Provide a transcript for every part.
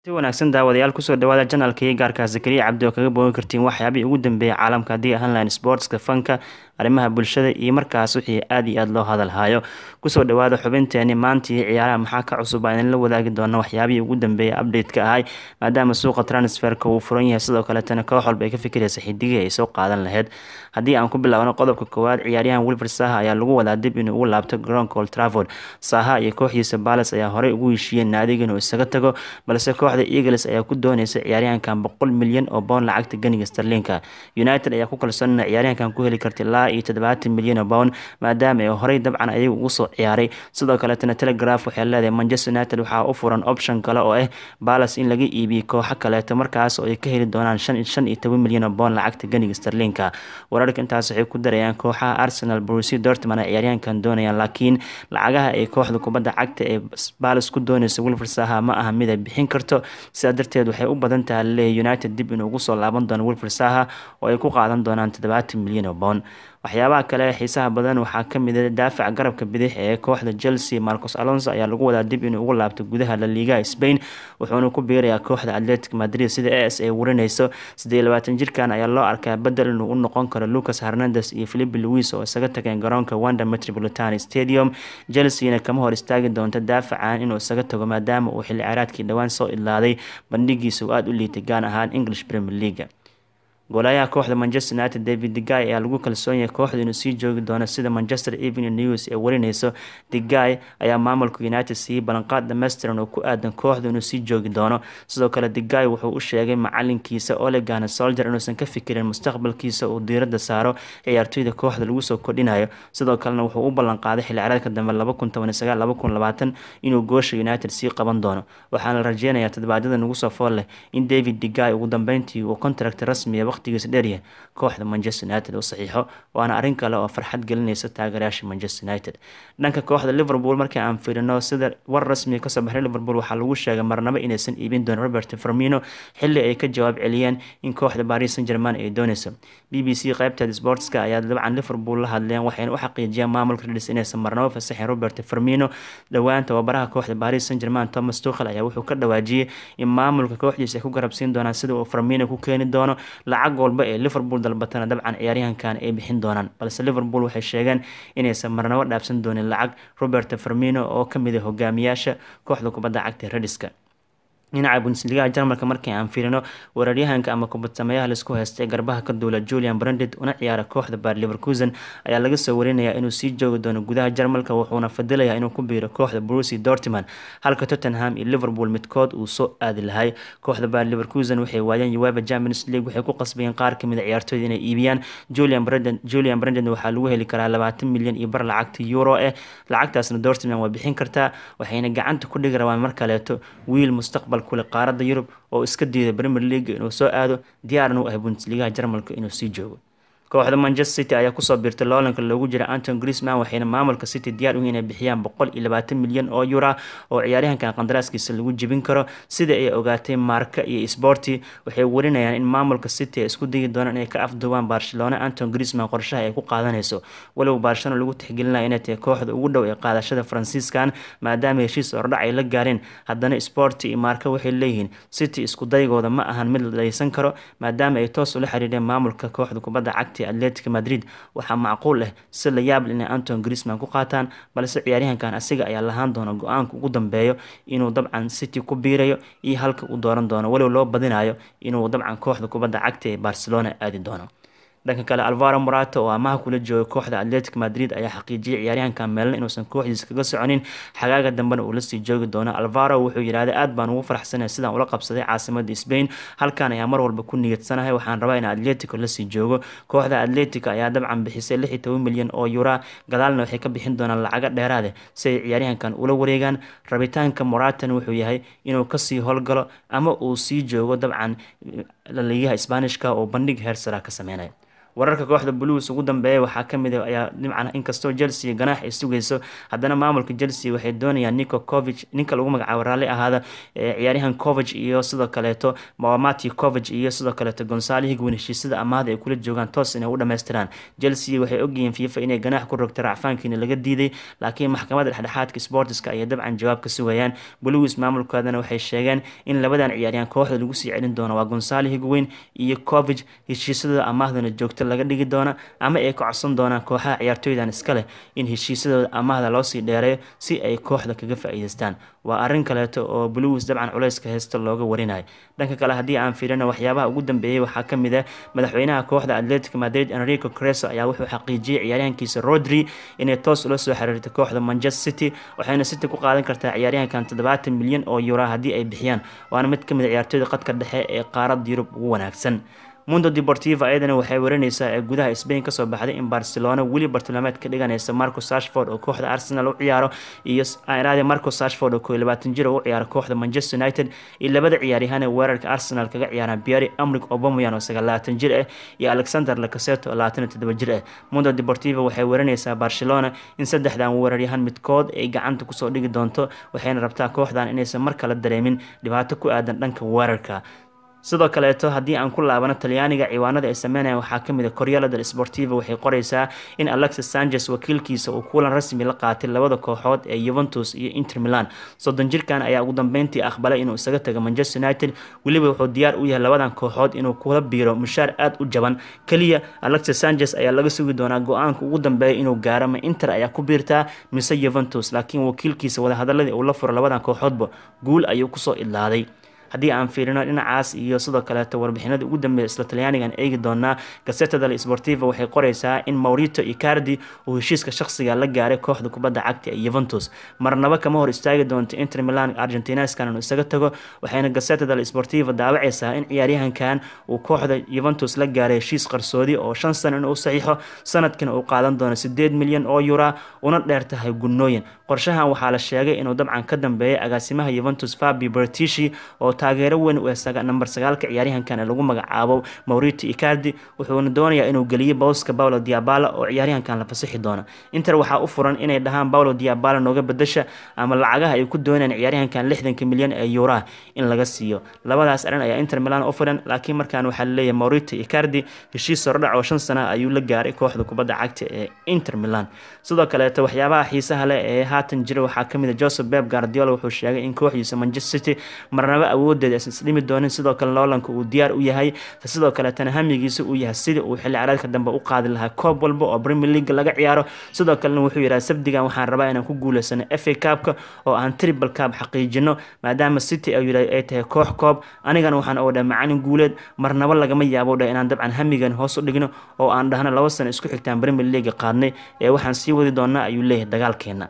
si wanaagsan daawadayaal kusoo dhawaada janalkii gaarka zakariya cabdi oo kaga boogan kartiin waxyaabihii ugu dambeeyay caalamka haddii ahaan lahayn sportska fanka arrimaha bulshada iyo markaas wixii aada iyo aada loo hadalhayo kusoo dhawaada xubinteeni maantii ciyaaraha maxaa ka cusub aan la wadaagi doona waxyaabihii ugu dambeeyay update-ka ahay maadaama suuqa transferka uu furan yahay sidoo kaletana koox walba ay ka fikiraysa xidigii ay soo qaadan lahayd haddii aan ku bilaabno qodobka koowaad ciyaaryahan wilfred saha ayaa lagu wadaa dib inuu ugu laabto garoonka old trafford saha iyo kooxdiisa balas ayaa horey ugu heshiiyeen naadiga inuu isaga tago balse kooxda eagles ayaa ku dooneysa ciyaaryahankan boqol milyan oo bound lacagta ganiga starlinka united ayaa ku kalsoon ciyaaryahankan ku heli karta ilaa iyo toddobaatan milyan oo pound maadaama ay horey dabcan ayaga ugu soo ciyaaray sidoo kaletana telegraph waxay leedahay manchester united waxaa u furan option kale oo ah balas in laga iibiyo kooxo kaleeto markaas oo ay ka heli doonaan shan shan iyo toban milyan oo pound lacagta ganiga starlinka wararka intaas waxay ku darayaan kooxaha arsenal brusi dortmund ay ciyaaryahankan doonayaan laakiin lacagaha ay kooxda kubadda cagta ee balas ku dooneysa wilfred saha ma aha mid ay bixin karto sidaa darteed waxay u badan tahay laleeyahy united dib inuu ugu soo laaban doono wilfred saha oo ay ku qaadan doonaan toddobaatan milyan oo pound waxyaabaha kale xiisaha badan waxaa kamid a daafaca garabka bidix ee kooxda chelsea marcos alonso ayaa lagu wadaa dib inuu ugu laabto gudaha la liigaha spain wuxuuna ku biirayaa kooxda atletic madrid sida as ay warineyso sidee labaatan jirkan ayaa loo arkaa bedel inuu u noqon karo lucas hernandes iyo philipe louis oo isaga tageen garoonka wanda metropolitan stadium chelseana kama hor istaagi doonta daafacan inuu isaga tago maadaama uu xilli ciyaareedkii dhowaan soo idlaaday bandhigiisa uu aada u liitay gaan ahaan english premier league goolayaha kooxda manchester united david digay ayaa lagu kalsoon yahay kooxda inuu sii joogi doono sida manchester evening news ee warineyso digay ayaa maamulka united siiyey ballanqaad dhammaystiran oo ku aadan kooxda inuu sii joogi doono sidoo kale digay wuxuu u sheegay macalinkiisa olegana soldier inuusan ka fikirin mustaqbalkiisa uu diiradda saaro ciyaartoyda kooxda lagu soo kordhinayo sidoo kalena wuxuu u ballanqaaday xilli ciyaareedka dambe inuu goosha united sii qaban doono waxaana la rajeynayaa todobaadyada nagu soo fool leh in david digay ugu dambeyntii uu contract rasmiya waqtigiisa dheeryahay kooxda manchester united u saxiixo waana arrin kale oo farxad gelinaysa taageerayaasha manchester united dhanka kooxda liverpool markii aan fiirino sida war rasmiga kasoo baxay liverpool waxaa lagu sheegay marnabo inaysan iibin doonin robert fermino xilli ay ka jawaab celiyeen in kooxda paris saint german ay dooneyso b b c qaybteeda sportska ayaa dabcan liverpool la hadleen waxayna u xaqiijiyeen maamulka redis inaysan marnabo fasaxin robert fermino dhowaan tababaraha kooxda paris saint german thomas tuchel ayaa wuxuu ka dhawaajiyey in maamulka kooxdiisa ay ku garabsiin doonaan sida uu fermino ku keeni doono lacag walba ee liverpool dalbatana dabcan ciyaaryahankan ay bixin doonaan balse liverpool waxay sheegeen inaysan marnabo dhaafsan doonin lacag robert fermino oo kamid a hogaamiyaasha kooxda kubadda cagta rediska dhinaca bundesligaha jarmalka markii aan fiirino weeraryahanka ama kubadsameeyaha laisku haystay garbaha ka duula julian branded una ciyaara kooxda baar leverkusen ayaa laga soo warinayaa inuu sii joogi doono gudaha jarmalka wuxuuna fadilayaa inuu ku biiro kooxda brusi dortmund halka tottenham iyo liverpool midkood uu soo aadi lahay kooxda baar leverkusen waxay waayeen ueva champions league waxay ku qasbayeen qaar kamid a ciyaartooyda inay iibiyaan julian branded julian branded waxaa lagu heli karaa labaatan milyan iyo bar lacagta euro eh lacagtaasna dortmund waa bixin kartaa waxayna gacanta ku dhigi rabaan mar kaleeto wiil mustaqbal kule qaaradda yurub oo iska diiday premier league inuu soo aado diyaarna u ah bundesligaha jarmalka inuu sii joogo kooxda manchester city ayaa kusoo biirtay loolanka loogu jira anton grisman waxayna maamulka city diyaar uhi inay bixiyaan boqol iyo labaatan milyan oo yura oo ciyaaryahankan qandaraaskiisa lagu jebin karo sida ay ogaatay marka iyo sporty waxay warinayaan in maamulka city ay isku dayi doonaan inay ka afduubaan barcelona anton grisman qorshaha ay ku qaadanayso walow barcelona lagu tixgelinaya inay tahay kooxda ugu dhow ee qaadashada faransiiskan maadaama heshiis ordhac ay la gaareen haddana sporty iyo marka waxay leeyihiin city isku daygooda ma ahan mid la dhaysan karo maadaama ay toos ula xiriireen maamulka kooxda kubadda cagta atletic madrid waxaa macquul ah si la yaable inay anton grisman ku qaataan balse ciyaaryahankan asiga ayaa lahaan doona go-aanka ugu dambeeyo inuu dabcan city ku biirayo iyo halka uu dooran doono walow loo badinayo inuu dabcan kooxda kubadda cagta ee barcelona aadi doono dhanka kale alvaro morato oo amaha kula jooga kooxda atletic madrid ayaa xaqiijiyay ciyaaryahankan meelna inuusan kooxdiisa kaga soconin xagaaga dambena uu lasii joogi doono alvaro wuxuu yidhahday aad baan ugu faraxsanay sidaan ula qabsaday caasimada spain halkan ayaa mar walba ku niyadsanahay waxaan rabaa in atletico lasii joogo kooxda atletic ayaa dabcan bixisay lix iyo toban milyan oo yura gadaalna waxay ka bixin doonaan lacago dheeraade si ay ciyaaryahankan ula wareegaan rabitaanka moratan wuxuu yahay inuu kasii howlgalo ama uu sii joogo dabcan laliyaha sbaanishka oo bandhig heer sara ka sameynaya wararka kooxda blues ugu dambeeya waxaa kamid a ayaa dhimcan inkastoo chelsea ganaax ay sugayso haddana maamulka chelsea waxay doonayaan nico covig ninka lagu magacaabo raalli ahaada ciyaaryahan covig iyo sidoo kaleeto mati covig iyo sidoo kaleeto gonsaalo higwin heshiisada amaahda ay kula joogaan toos inay u dhamaystiraan chelsea waxay ogyihiin fifa inay ganaax ku rogtay racfaankiina laga diiday laakiin maxkamadda dhexdhexaadka sportiska ayay dabcan jawaab ka sugayaan blues maamulkoodana waxay sheegeen in labadan ciyaaryahan kooxda lagu sii celin doono waa gonsaalo higweyn iyo covig heshiisadooda amaahdana joogto laga dhigi doona ama ay ka codsan doonaan kooxaha ciyaartooydan iska leh in heshiisadooda amaahda loosii dheereeyo si ay kooxda kaga faa-iideystaan waa arrin kaleeto oo blues dabcan culeyska heysta looga warinayo dhanka kale haddii aan fiirino waxyaabaha ugu dambeeyey waxaa kamid ah madaxweynaha kooxda atletic madrid enrico creso ayaa wuxuu xaqiijiyey ciyaaryahankiisa rodri inay toos ula soo xiriirtay kooxda manchester city waxayna city ku qaadan kartaa ciyaaryahankan toddobaatan milyan oo yura haddii ay bixiyaan waana mid kamid a ciyaartooyda qadka dhexe ee qaarada yurub ugu wanaagsan mundo deportiva ayadana waxay warineysaa ee gudaha spain kasoo baxday in barcelona weli bartilmaameed ka dhiganaysa marco sashford oo kooxda arsenal u ciyaaro iyo raadi marco sashford oo koo labaatan jir oo u ciyaaro kooxda manchester united iyo labada ciyaaryahanee weerarka arsenal kaga ciyaaraan pierre amrik obamoyan oo sagaalaatan jir ah iyo alexander lacaseto oo labaatan iyo toddoba jir ah mundo deportiva waxay warineysaa barcelona in saddexdan weeraryahan midkood ay gacanta kusoo dhigi doonto waxayna rabtaa kooxdan inaysan mar kale dareemin dhibaato ku aadan dhanka weerarka sidoo kaleeto haddii aan ku laabano talyaaniga ciwaanada ay sameynayaan waxaa kamid a koryala del sportiva waxay qoreysaa in alexis sanchez wakiilkiisa uu kulan rasmi la qaatay labada kooxood ee yuventus iyo inter milan soddon jirkan ayaa ugu dambeyntii aqbalay inuu isaga tago manchester united weliba wuxuu diyaar u yahay labadan kooxood inuu kula biiro mushaar aada u jaban keliya alexis sanchez ayaa laga sugi doonaa go-aanka ugu dambeeya inuu gaaro ma inter ayaa ku biirtaa mise yuventus laakiin wakiilkiisa wadahadaladii uu la furo labadan kooxoodba guul ayuu kusoo idlaaday haddii aan fiirino dhinacaas iyo sidoo kaleeto warbixinada ugu dambeeya isla talyaanigan eegi doonaa gaseta del sportiva waxay qoreysaa in maurito icardi uu heshiiska shaqsiga la gaaray kooxda kubadda cagta ee yuventus marnaba kama hor istaagi doonto inter milan argentineskan inuu isaga tago waxayna gaseta del sportiva daawaceysaa in ciyaaryahankan uu kooxda yuventus la gaaray heshiis qarsoodi oo shan sano inuu saxiixo sanadkana uu qaadan doono sideed milyan oo yura una dheer tahay gunooyin qorshahan waxaa la sheegay inuu dabcan ka dambeeyay agaasimaha yuventus fabi bertishi oo taageero weyn u ee namber sagaalka ciyaaryahankan ee lagu magacaabo maurito icardi wuxuuna doonayaa inuu geliyo bowska paulo diabala oo ciyaaryahankan la fasixi doono inter waxaa u furan inay dhahaan paulo diabala nooga bedasha ama lacagaha ay ku doonayaan ciyaaryahankan lixdanka milyan ee yuuraha in laga siiyo labadaas arin ayaa inter milan u furan laakiin markaan waxaa laleeyahay maurito icardi heshiis horodhac oo shan sana ayuu la gaaray kooxda kubadda cagta ee inter milan sidoo kaleeto waxyaabaha xiisaha leh ee haatan jira waxaa kamid a joseph beb guardiola wuxuu sheegay in kooxdiisa manchester city marnaba awoodeeda isdhimi doonin sidoo kale loolanka uu diyaar u yahay sidoo kaleetana hamigiisa uu yahay sidii uu xilli caraadka dambe u qaadi lahaa koob walba oo premier league laga ciyaaro sidoo kalena wuxuu yidhaha sabdigan waxaan rabaa inaan ku guuleysano f a cabka oo aan triple cab xaqiijino maadaama city ay tahay koox koob anigana waxaan oo dhaha macalin guuleed marnaba lagama yaabo dhah inaan dabcan hamigan hoos u dhigno oo aan dhahno laba sano isku xigtaan premier league qaadnay ee waxaan sii wadi doonaa ayuu leeyahay dagaalkeena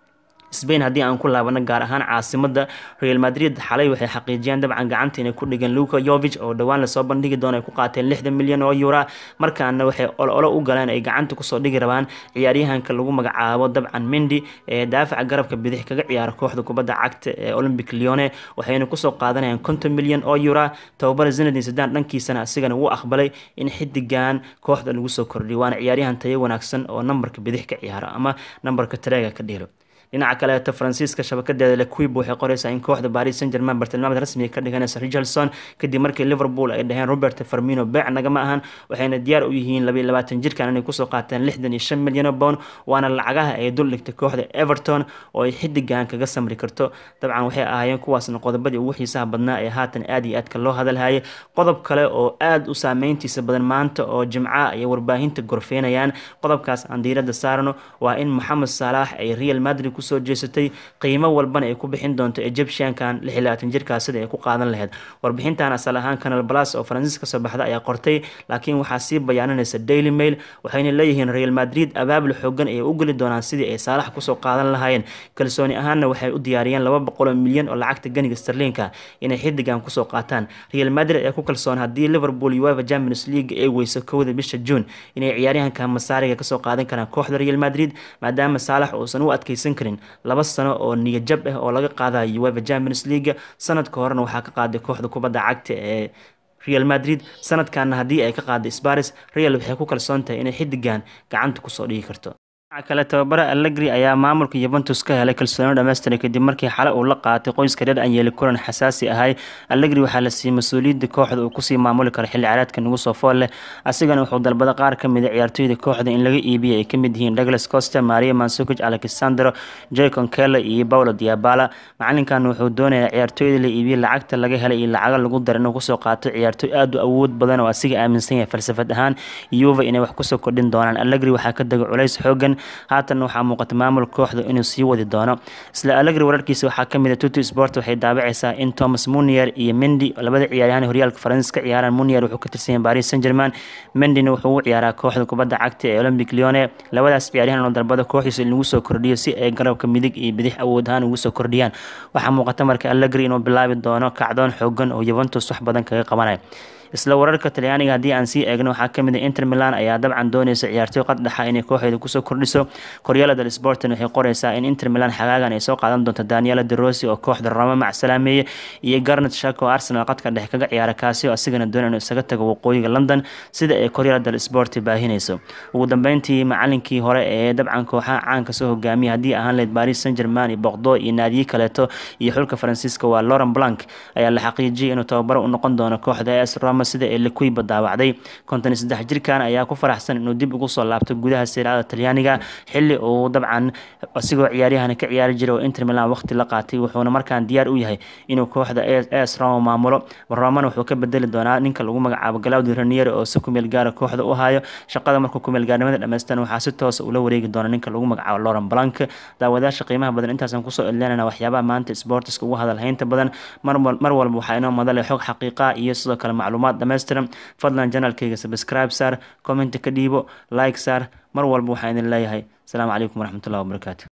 sbain haddii aan ku laabano gaar ahaan caasimada real madrid xalay waxay xaqiijiyeen dabcan gacanta inay ku dhigeen luka yovich oo dhowaan lasoo bandhigi doono ay ku qaateen lixdan milyan oo yura markaana waxay ololo u galeen ay gacanta kusoo dhigi rabaan ciyaaryahanka lagu magacaabo dabcan mendi ee daafaca garabka bidix kaga ciyaara kooxda kubadda cagta ee olympic leone waxayna kusoo qaadanayaan konton milyan oo yura tababara zinadin sadan dhankiisana asigana wuu aqbalay in xidigan kooxda lagu soo kordhiyo waana ciyaaryahan tayo wanaagsan oo nambarka bidix ka ciyaara ama nambarka tareega ka dhiro dhinaca kaleeto faransiiska shabakadeeda lequib waxay qoreysaa in kooxda paris saint germain bartilmaameed rasmiga ka dhiganaysa richardson kadib markii liverpool ay dhaheen robert farmino beec nagama ahan waxayna diyaar u yihiin labaiyo labaatan jirkan inay kusoo qaateen lixdan iyo shan milyan oo pound waana lacagaha ay dul dhigtay kooxda everton oo ay xidigan kaga samri karto dabcan waxay ahaayeen kuwaasna qodobadii ugu xiisaha badnaa ee haatan aad iyo aadka loo hadalhayay qodob kale oo aad u saameyntiisa badan maanta oo jimca ay warbaahinta gorfeynayaan qodobkaas aan diirada saarno waa in moxamed salaax ay real madrid kusoo jeesatay qiimo walbana ay ku bixin doonto egyptiankan lix iyo labaatan jirkaas sida ay ku qaadan lahayd warbixintan asal ahaan canal plus oo faransiis kasoo baxda ayaa qortay laakiin waxaa sii bayaaninaysa daily mail waxayna leeyihiin real madrid abaabul xoogan ayay u geli doonaan sidii ay saalax kusoo qaadan lahaayeen kalsooni ahaanna waxay u diyaariyeen laba boqol oo milyan oo lacagta ganiga sterlinka inay xidigan kusoo qaataan real madrid ayaa ku kalsoon haddii liverpool uefa champions league ay weyso kowda bisha june inay ciyaaryahanka masaariga kasoo qaadan karaan kooxda real madrid maadaama saalax uusan u adkeysan karin laba sano oo niyajab ah oo laga qaadayo uefa champions league sanadka horena waxaa ka qaaday kooxda kubadda cagta ee real madrid sanadkanna haddii ay ka qaada sparis real waxay ku kalsoon tahay inay xidigan gacanta kusoo dhigi karto dhinaca kale tababare allegri ayaa maamulka yuventus ka helay kalsooni dhammaystiray kadib markii xale uu la qaatay qoyska reer anyeli kulan xasaasi ahay allegri waxaa la siiyey mas-uuliyadda kooxda uu kusii maamuli karo xilli ciyaareedka nagu soo fool leh asigana wuxuu dalbada qaar ka mid a ciyaartooyda kooxda in laga iibiyo ay ka mid yihiin douglas costa maria mansukic alexandro jacon kele iyo paulo diabala macalinkan wuxuu doonayaa ciyaartooyda la iibiyo lacagta laga helay iyo lacago lagu dara inuu kusoo qaato ciyaartooy aad u awood badan oo asiga aaminsan yahay falsafad ahaan yuva inay wax kusoo kordhin doonaan allegri waxaa ka dega culays xoogan haatan waxaa muuqata maamul kooxda inuu sii wadi doono isla allegri wararkiisa waxaa kamid a tuti sport waxay daabacaysaa in thomas munier iyo mendi labada ciyaaryahan horyaalka faransis ka ciyaaraan munier wuxuu ka tirsan yahay paris saint germain mendina wuxuu u ciyaaraa kooxda kubadda cagta ee olympic leone labadaas ciyaaryahan oo dalbada kooxiisa in lagu soo kordhiyo si ay garabka midig iyo bidix awood ahaan ugu soo kordhiyaan waxaa muuqata marka allegri inuu bilaabi doono kacdoon xoogan oo yuventus wax badan kaga qabanaya isla wararka talyaaniga haddii aan sii eegno waxaa kamid a inter milan ayaa dabcan dooneysa ciyaartooy qaddaxa inay kooxeeda kusoo kordhiso koryala del sportin waxay qoreysaa in inter milan xagaagan ay soo qaadan doonto daniela de rossi oo kooxda roma macsalaameeye iyo garnet shak oo arsenal qadka dhexe kaga ciyaara kaasi oo asigana doonay inuu isaga tago waqooyiga london sida ay koryala del sport baahinayso ugu dambeyntii macalinkii hore ee dabcan kooxaha caanka soo hogaamiya haddii ahaan leyd paris saint german iyo boqdo iyo naadiye kaleeto iyo xulka faransiiska waa lauren blank ayaa la xaqiijiyay inuu tababaro u noqon doono kooxda as roma sida ee likuiba daawacday konton iyo saddex jirkan ayaa ku faraxsan inuu dib ugu soo laabto gudaha sirada talyaaniga xili uu dabcan asigoo ciyaaryahan ka ciyaari jiray oo inter milan waqti la qaatay wuxuuna markaan diyaar u yahay inuu kooxda as roma maamulo romana wuxuu ka bedeli doonaa ninka lagu magacaabo galawdi ranier oo si kumeel gaara kooxda u hayo shaqada markuu kumeel gaarnimada dhamaystan waxaa si toosa ula wareegi doona ninka lagu magacaabo lauren blank daawadaasha qiimaha badan intaasaan kusoo edleynana waxyaabaha maanta sportiska ugu hadalhaynta badan mar walba waxaa inoo madale xog xaqiiqa iyo sidoo kale macluumaad dhammaystiran fadlan janalkayga subscribe saar commenta ka dhiibo like saar mar walba waxaan idin leeyahay asalaamu calaykum waraxmatullahi wabarakaatu